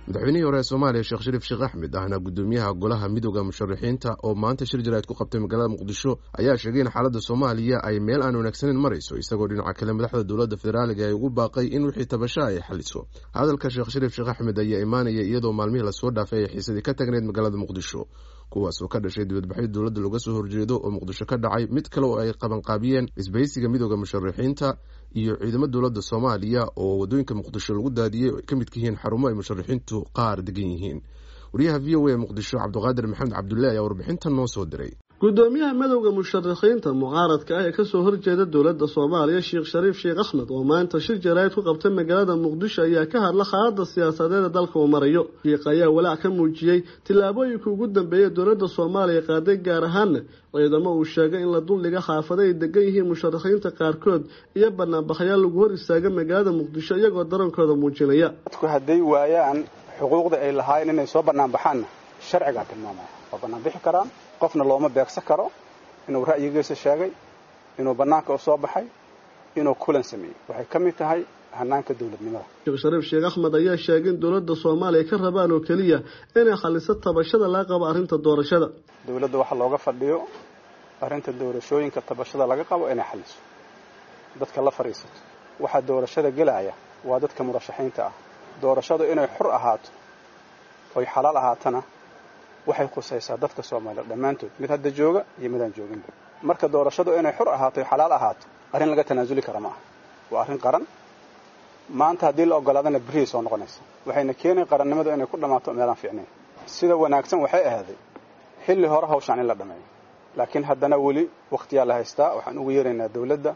madaxweynihii hore ee soomaaliya sheekh shariif sheekh axmed ahna guddoomiyaha golaha midooda musharaxiinta oo maanta shir jaraa'id ku qabtay magaalada muqdisho ayaa sheegay in xaaladda soomaaliya ay meel aan wanaagsaneyn marayso isagoo dhinaca kale madaxda dowladda federaaliga ay ugu baaqay in wixii tabasha ay xaliso hadalka sheekh shariif sheekh axmed ayaa imaanaya iyadoo maalmihii lasoo dhaafay ay xiisadii ka tagneyd magaalada muqdisho kuwaas oo ka dhashay dibadbaxyo dowladda looga soo horjeedo oo muqdisho ka dhacay mid kale oo ay qabanqaabiyeen isbahaysiga midooda musharaxiinta iyo ciidamo dowladda soomaaliya oo waddooyinka muqdisho lagu daadiyey oo ay ka midka yihiin xarumo ay musharaxiintu qaar degan yihiin wariyaha v o a muqdisho cabdiqaadir maxamed cabdulle ayaa warbixintan noo soo diray gudoomiyaha madowda musharaxiinta mucaaradka ah ee kasoo horjeeda dowladda soomaaliya sheekh shariif sheekh axmed oo maanta shir jaraa'id ku qabtay magaalada muqdisho ayaa ka hadla xaaladda siyaasadeed ee dalka uu marayo shiikh ayaa walaac ka muujiyey tillaabooyinka ugu dambeeyay dowladda soomaaliya qaaday gaar ahaana ciidamo uu sheegay in la duldhiga xaafado ay degan yihiin musharaxiinta qaarkood iyo banaanbaxyaal lagu hor istaaga magaalada muqdisho iyagoo darankooda muujinaya dadku hadday waayaan xuquuqda ay lahaayeen inay soo banaanbaxaanna sharcigaa tilmaamaya waa banaanbixi karaan qofna looma beegsan karo inuu ra'yigiisa sheegay inuu bannaanka u soo baxay inuu kulan sameeyey waxay ka mid tahay hanaanka dowladnimada sheekh shariif sheekh axmed ayaa sheegay in dowladda soomaaliya ka rabaan oo keliya inay xaliso tabashada laga qabo arrinta doorashada dowladda waxa looga fadhiyo arrinta doorashooyinka tabashada laga qabo inay xaliso dadka la fadhiisato waxaa doorashada gelaya waa dadka murashaxiinta ah doorashadu inay xur ahaato oy xalaal ahaatana waxay khusaysaa dadka soomaaliya dhammaantood mid hadda jooga iyo midaan jooginba marka doorashadu inay xur ahaato oy xalaal ahaato arrin laga tanaasuli kara ma aha waa arrin qaran maanta haddii la ogolaadana berihii soo noqonaysa waxayna keenay qarannimadu inay ku dhammaato meelaan fiicnayn sida wanaagsan waxay ahaaday xilli hore hawshaan in la dhammeeyo laakiin haddana weli wakhtiyaa la haystaa waxaan ugu yeeraynaa dowladda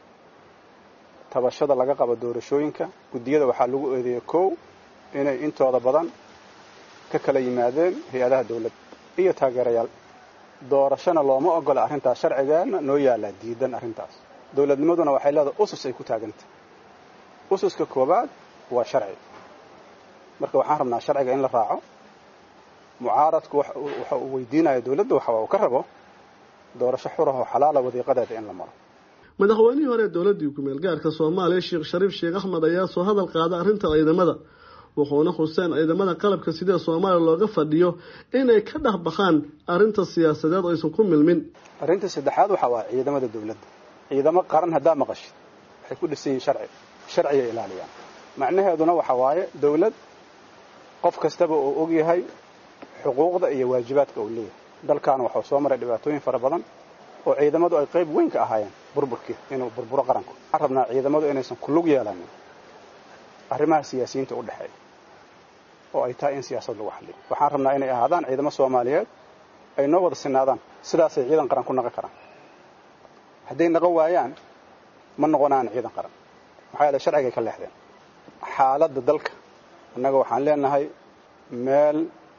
tabashada laga qabo doorashooyinka guddiyada waxaa lagu eedeeyey kow inay intooda badan ka kala yimaadeen hay-adaha dowladda iyo taageerayaal doorashona looma ogola arrintaas sharcigeena noo yaallaa diidan arrintaas dowladnimaduna waxay leedahay usus ay ku taagantah ususka koowaad waa sharci marka waxaan rabnaa sharciga in la raaco mucaaradku waxa uu weydiinaya dowladda waxa uu ka rabo doorasho xurahoo xalaala wadiiqadeeda in la maro madaxweynihii hore ee dowladdii ku-meel gaarka soomaaliya sheekh shariif sheekh axmed ayaa soo hadal qaada arrinta ciidamada wuxuuna xuseen ciidamada qalabka sidee soomaaliya looga fadhiyo inay ka dhex baxaan arrinta siyaasadeed oo aysan ku milmin arrinta saddexaad waxaa waa ciidamada dowladda ciidamo qaran haddaa maqashid waxay ku dhisan yihiin sharci sharciga ilaaliyaan macnaheeduna waxa waaye dowlad qof kastaba uu og yahay xuquuqda iyo waajibaadka uu leeyahay dalkaana waxuu soo maray dhibaatooyin fara badan oo ciidamadu ay qayb weyn ka ahaayeen burburkii inuu burburo qaranku waxaan rabnaa ciidamadu inaysan kulug yeelanin arrimaha siyaasiyiinta u dhexeeya oo ay tahay in siyaasad lagu xalliyo waxaan rabnaa inay ahaadaan ciidamo soomaaliyeed ay noo wada sinaadaan sidaasay ciidan qaran ku naqon karaan hadday naqon waayaan ma noqonaan ciidan qaran maxaa yeele sharcigay ka leexdeen xaaladda dalka annaga waxaan leenahay meel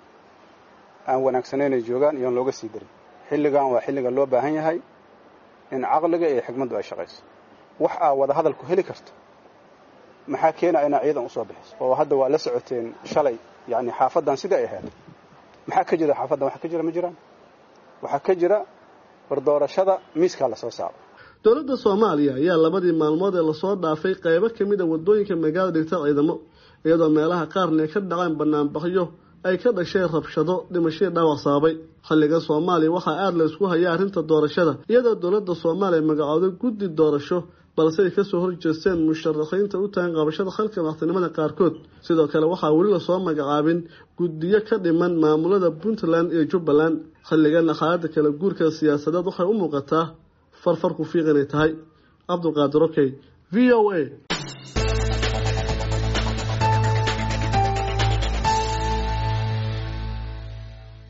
aan wanaagsanaynay joogaan iyoon looga sii darin xilligan waa xilliga loo baahan yahay in caqliga iyo xigmaddu ay shaqayso wax aa wada hadalku heli karto maxaa keenaya inaa ciidan usoo bixiso oo hadda waa la socoteen shalay yani xaafaddan sidai ay ahayd maxaa ka jira xaafaddan waxa ka jira ma jiraan waxaa ka jira wardoorashada miiskaa lasoo saaro dowladda soomaaliya ayaa labadii maalmood ee lasoo dhaafay qaybo ka mid a waddooyinka magaalada dhigta ciidamo iyadoo meelaha qaarna ay ka dhaceen banaanbaxyo ay ka dhasheen rabshado dhimashadii dhaawac sababay xilliga soomaaliya waxaa aada la isku haya arrinta doorashada iyadoo dowladda soomaaliya magacooday guddi doorasho balse ay kasoo horjeesteen musharaxiinta u tagan qabashada xalka madaxtinimada qaarkood sidoo kale waxaa weli lasoo magacaabin guddiyo ka dhiman maamulada puntland iyo jubbaland xilligana xaaladda kala guurka siyaasadeed waxay u muuqataa farfar ku fiiq inay tahay cabdulqaadir okey v o a